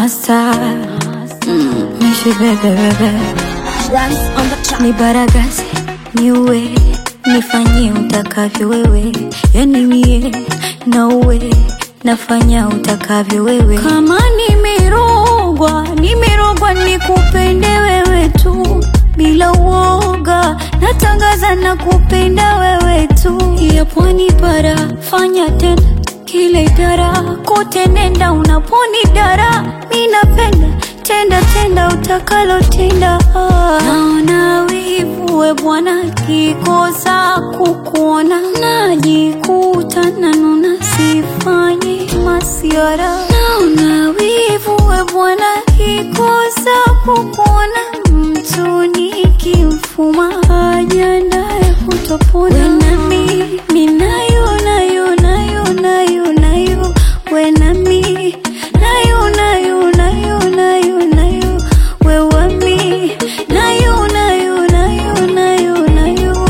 Masta mm, Mishi bebe bebe Dance on the track. ni baragasi niue nifanyie utakavyo wewe yani mie na uwe nafanya utakavyo wewe kama nimerogwa nimerogwa nikupende wewe tu bila uoga natangaza na kupenda wewe tu ya pwani bara fanya tena kile idara kote nenda unaponi dara mi napenda tenda tenda utakalotenda naona wivu we bwana kikosa kukuona najikuta nanuna sifanyi masiara naona wivu we bwana kikosa kukuona mtu nikimfuma ajandaye kutopona wenami minayo nayo nayo nayo nayo wenami nayo nayo nayo nayo nayo wewami nayo nayo nayo nayo nayo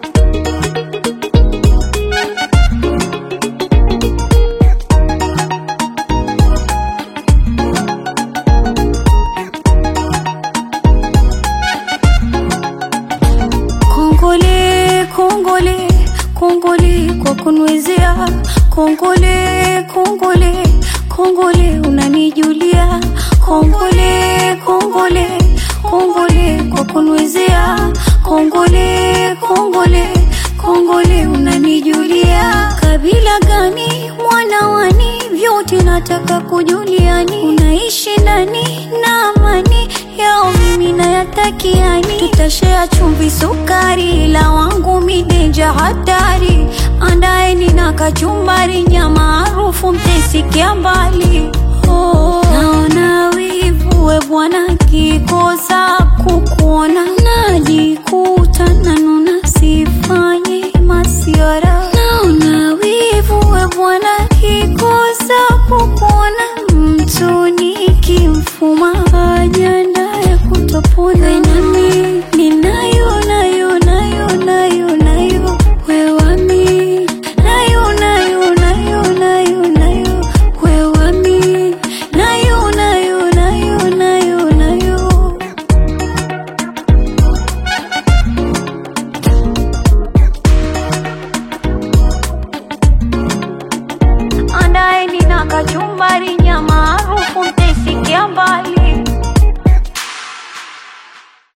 Kongole, kongole, kongole kwa kunwezea. Kongole, kongole, kongole unanijulia. Kongole, kongole, kongole kwa kunwezea. Kongole, kongole, kongole unanijulia. Kabila gani mwana wani, vyote nataka kujuliani. Unaishi ndani na amani yao mimi nayatakiani, tutashea chumvi sukari, la wangu midenja hatari, andaeni na kachumbari, nyama harufu mtesikia mbali. Oh, naona wivu we bwana, kikosa kukuona najikuta